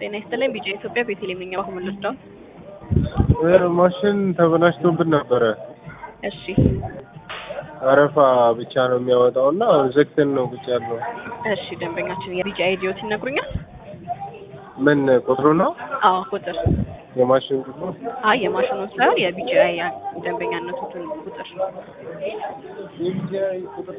ጤና ይስጥልኝ ቢጫ ኢትዮጵያ ቤተልሔም ነኝ። አሁን ልርዳው? ማሽን ተበላሽቶብን ነበረ። እሺ አረፋ ብቻ ነው የሚያወጣው እና ዘግተን ነው ቁጭ ያለው። እሺ ደንበኛችን የቢጫ አይዲዮት ይነግሩኛል? ምን ቁጥሩ ነው? አዎ ቁጥር የማሽን ቁጥሩ አይ የማሽኑን ሳይሆን የቢጫ ደንበኛነቱን ቁጥር የቢጂአይ ቁጥር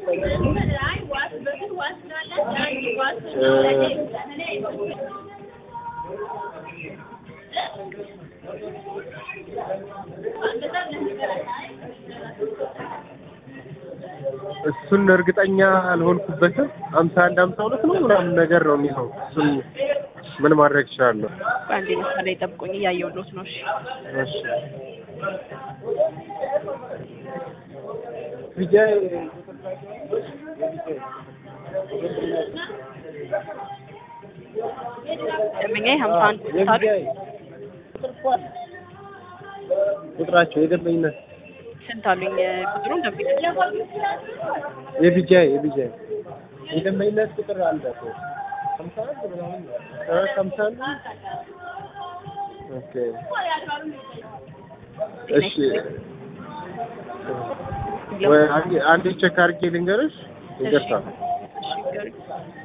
እሱን እርግጠኛ አልሆንኩበትም። አምሳ አንድ አምሳ ሁለት ነው ምናምን ነገር ነው የሚለው። እሱን ምን ማድረግ እችላለሁ? በአንዴ ምሳሌ ጠብቁኝ፣ እያየሁሎት ነው። እሺ እሺ ቢጂአይ ደንበኛዬ ሀምሳ አንድ ስልሳ ነው። የቢጂአይ ቁጥራቸው የደንበኝነት ስንት አሉኝ ቁጥሩን ደንበኛ የቢጂአይ የቢጂአይ የደንበኝነት ቁጥር አለ እኮ ሀምሳ አንድ ምናምን ነው። እ ሀምሳ አንድ ኦኬ እሺ ወይ አንዴ አንዴ ቼክ አድርጌ ልንገርሽ። ይቅርታ እሺ ንገሩኝ።